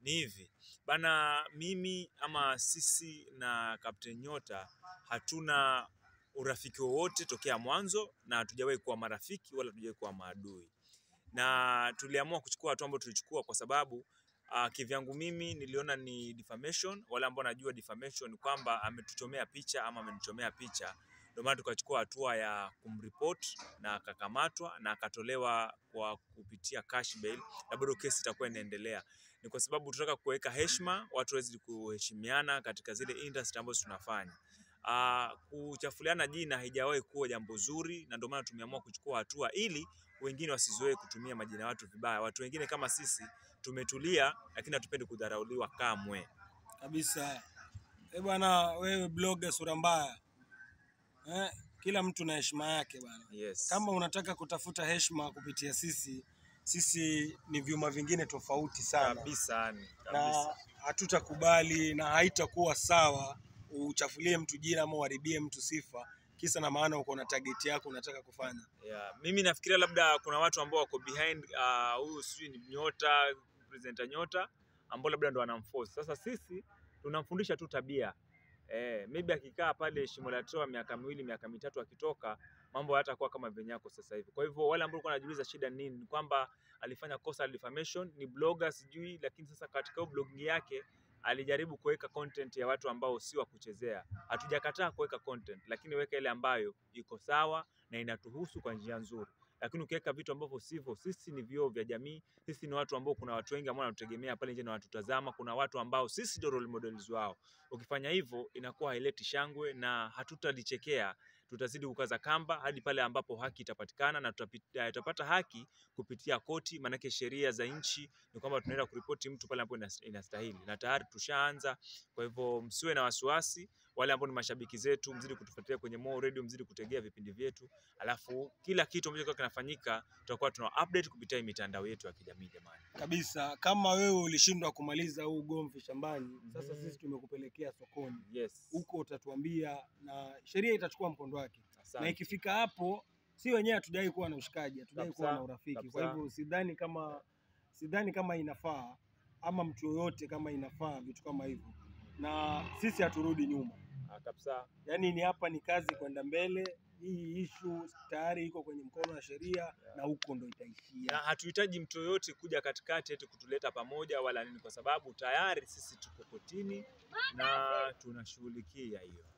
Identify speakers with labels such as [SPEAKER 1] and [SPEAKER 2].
[SPEAKER 1] Ni hivi bana, mimi ama sisi na Captain Nyota hatuna urafiki wowote tokea mwanzo, na hatujawahi kuwa marafiki wala hatujawahi kuwa maadui, na tuliamua kuchukua hatua ambayo tulichukua kwa sababu uh, kivyangu mimi niliona ni defamation. Wale ambao najua defamation kwamba ametuchomea picha ama amenichomea picha, ndio maana tukachukua hatua ya kumripoti na akakamatwa na akatolewa kwa kupitia cash bail, na bado kesi itakuwa inaendelea. Ni kwa sababu tunataka kuweka heshima, watu waweze kuheshimiana katika zile industry ambazo tunafanya. Uh, kuchafuliana jina haijawahi kuwa jambo zuri, na ndio maana tumeamua kuchukua hatua ili wengine wasizoee kutumia majina ya watu vibaya. Watu wengine kama sisi tumetulia, lakini hatupendi kudharauliwa kamwe.
[SPEAKER 2] kabisa. Eh bwana, wewe blogger sura mbaya eh, kila mtu na heshima yake bwana.
[SPEAKER 1] Yes.
[SPEAKER 2] Kama unataka kutafuta heshima kupitia sisi, sisi ni vyuma vingine tofauti sana
[SPEAKER 1] kabisa, yani
[SPEAKER 2] na
[SPEAKER 1] kabisa.
[SPEAKER 2] hatutakubali na haitakuwa sawa uchafulie mtu jina ama uharibie mtu sifa, kisa na maana uko na target yako unataka kufanya.
[SPEAKER 1] Yeah. Mimi nafikiria labda kuna watu ambao wako behind ah, huyu uh, sijui ni Nyota, presenter Nyota ambao labda ndo wanamforce. Sasa sisi tunamfundisha tu tabia eh, maybe akikaa pale shimo la toa miaka miwili miaka mitatu akitoka mambo hayatakuwa kama venye yako sasa hivi. Kwa hivyo wale ambao walikuwa wanajiuliza shida ni nini, ni kwamba alifanya kosa la defamation, ni blogger sijui, lakini sasa katika hiyo blogging yake alijaribu kuweka content ya watu ambao si wa kuchezea. Hatujakataa kuweka content, lakini weka ile ambayo iko sawa na inatuhusu kwa njia nzuri. Lakini ukiweka vitu ambavyo sivyo, sisi ni vioo vya jamii, sisi ni watu ambao kuna watu wengi ambao wanatutegemea pale nje na wanatutazama, kuna watu ambao sisi ndio role models wao. Ukifanya hivyo inakuwa haileti shangwe na hatutalichekea, tutazidi kukaza kamba hadi pale ambapo haki itapatikana na tutapi- eh, tutapata haki kupitia koti, maanake sheria za nchi ni kwamba tunaenda kuripoti mtu pale ambapo inas- inastahili, na tayari tushaanza. Kwa hivyo msiwe na wasiwasi, wale ambao ni mashabiki zetu, mzidi kutufuatilia kwenye Mo Radio, mzidi kutegea vipindi vyetu, alafu kila kitu ambacho kitakuwa kinafanyika tutakuwa tuna update kupitia hii mitandao yetu ya kijamii jamani.
[SPEAKER 2] kabisa. Kama wewe ulishindwa kumaliza huu ugomvi shambani, sasa
[SPEAKER 1] Mhm.
[SPEAKER 2] sisi tumekupelekea sokoni,
[SPEAKER 1] Yes.
[SPEAKER 2] huko utatuambia na sheria itachukua mkondo wake, na
[SPEAKER 1] Asante.
[SPEAKER 2] ikifika hapo, si wenyewe hatudai kuwa na ushikaji, hatudai
[SPEAKER 1] Kabisa,
[SPEAKER 2] kuwa na urafiki. Kwa
[SPEAKER 1] kabisa.
[SPEAKER 2] hivyo sidhani kama sidhani kama inafaa ama mtu yoyote kama inafaa vitu kama hivyo, na sisi haturudi nyuma.
[SPEAKER 1] Ah, kabisa.
[SPEAKER 2] Yaani ni hapa ni kazi kwenda mbele. Hii ishu tayari iko kwenye mkono wa sheria na huko ndo
[SPEAKER 1] Na
[SPEAKER 2] itaishia.
[SPEAKER 1] hatuhitaji mtu yoyote kuja katikati eti kutuleta pamoja wala nini, kwa sababu tayari sisi tuko kotini na tunashughulikia hiyo.